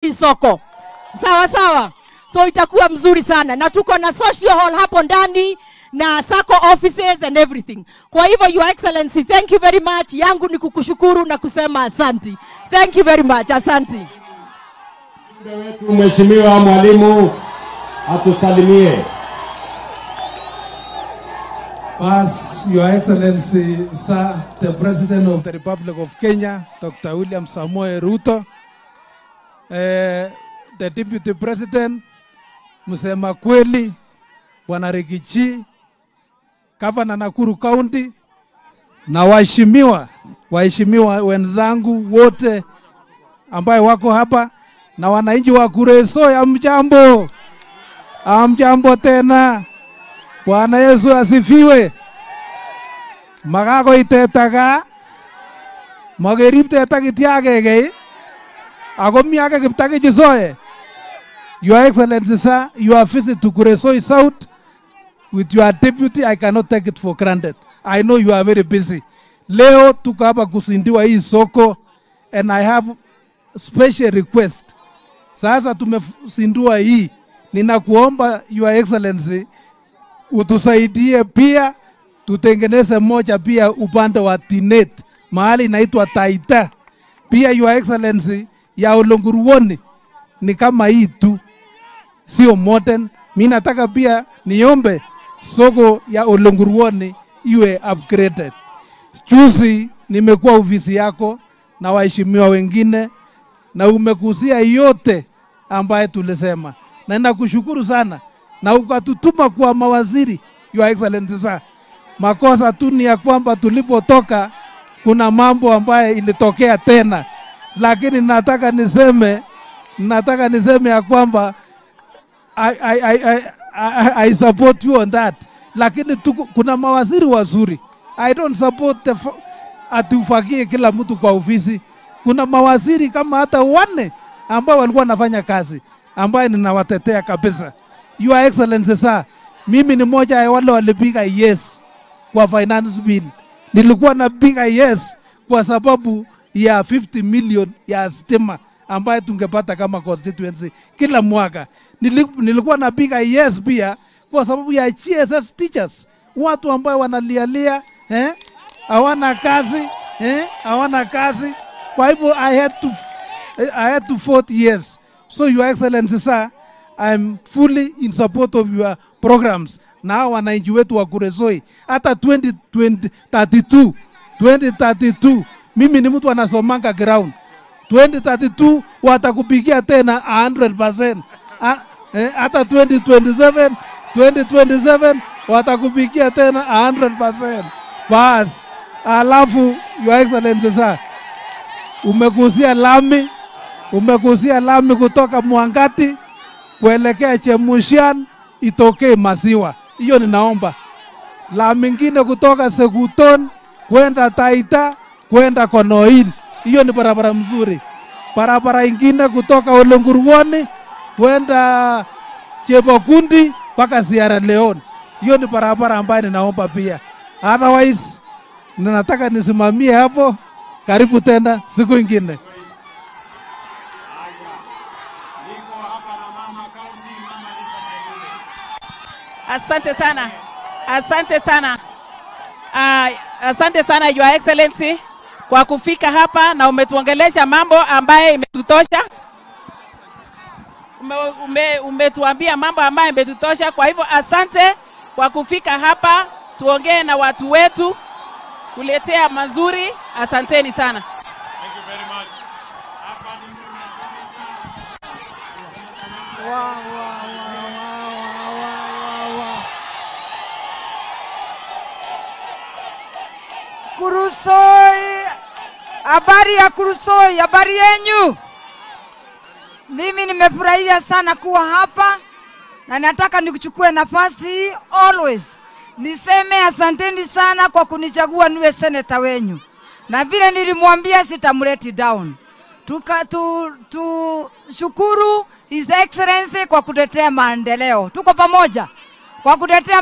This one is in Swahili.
hili soko sawa sawa so itakuwa mzuri sana na tuko na social hall hapo ndani na sacco offices and everything kwa hivyo your excellency thank you very much yangu ni kukushukuru na kusema asanti thank you very much asanti Mjumbe wetu Mheshimiwa Mwalimu atusalimie. Pass, Your Excellency, Sir, the President of the Republic of Kenya, Dr. William Samoei Ruto, eh, the Deputy President, Msema Kweli, Bwana Rigichi, Gavana Nakuru County, na waheshimiwa waheshimiwa wenzangu wote ambaye wako hapa na wananchi wa Kureso, amjambo, amjambo tena. Bwana Yesu asifiwe. Makakoi teta gaa, makerib teta kityo agenge, ako mi age kiptakich soe. Your Excellency, sir, your visit to Kuresoi South with your deputy, I cannot take it for granted. I know you are very busy. Leo tuko hapa kuzindiwa hii soko and I have special request. Sasa tumezindua hii, ninakuomba Your Excellency utusaidie pia tutengeneze moja pia upande wa Tinet mahali inaitwa Taita. Pia Your Excellency ya Olonguruoni ni kama hii tu, sio modern. Mi nataka pia niombe soko ya Olonguruoni iwe upgraded. Juzi nimekuwa ofisi yako na waheshimiwa wengine na umekusia yote ambaye tulisema, na nakushukuru sana na ukatutuma kwa mawaziri, Your Excellency sir. Makosa tu ni ya kwamba tulipotoka kuna mambo ambaye ilitokea tena, lakini nataka niseme, nataka niseme ya kwamba I, I, I, I, I, I support you on that, lakini tuku, kuna mawaziri wazuri. I don't support the fa- ati ufagie kila mtu kwa ofisi. Kuna mawaziri kama hata wanne ambao walikuwa wanafanya kazi ambaye ninawatetea kabisa. Your Excellency sir, mimi ni moja ya wale walipiga yes kwa finance bill. Nilikuwa napiga yes kwa sababu ya 50 million ya stima ambayo tungepata kama constituency kila mwaka. Nili- Nilikuwa napiga yes pia kwa sababu ya GSS teachers, watu ambao wanalialia eh, hawana kazi eh, hawana kazi. Kwa hivyo I had to I had to vote yes. So your excellency sir, I'm fully in support of your programs na hawa wananchi wetu wa Kuresoi hata 2032 2032 mimi ni mtu anasomanga ground 2032 watakupigia tena 100%. Ah, eh, Hata 2027 2027 watakupigia tena 100%. Basi alafu your excellency sir, umekusia lami, umekusia lami kutoka Mwangati kuelekea Chemushian itokee Masiwa. Hiyo ninaomba. Lami ingine kutoka Sekuton kwenda Taita kwenda Konoin. Hiyo ni barabara mzuri. Barabara ingine kutoka Olenguruoni kwenda Chebokundi mpaka Sierra Leone. Hiyo ni barabara ambayo ninaomba pia. Otherwise ninataka nisimamie hapo. Karibu tena siku ingine. Asante sana, asante sana, uh, asante sana Your Excellency kwa kufika hapa na umetuongelesha mambo ambaye imetutosha. Ume, ume, umetuambia mambo ambayo imetutosha. Kwa hivyo asante kwa kufika hapa, tuongee na watu wetu, kuletea mazuri. Asanteni sana. Kurusoi, habari ya Kurusoi, habari yenyu? Mimi nimefurahia sana kuwa hapa na nataka nikuchukue nafasi hii always niseme asanteni sana kwa kunichagua niwe seneta wenyu, na vile nilimwambia sitamleti down. Tuka, tu, tu shukuru His Excellency kwa kutetea maendeleo. Tuko pamoja kwa kutetea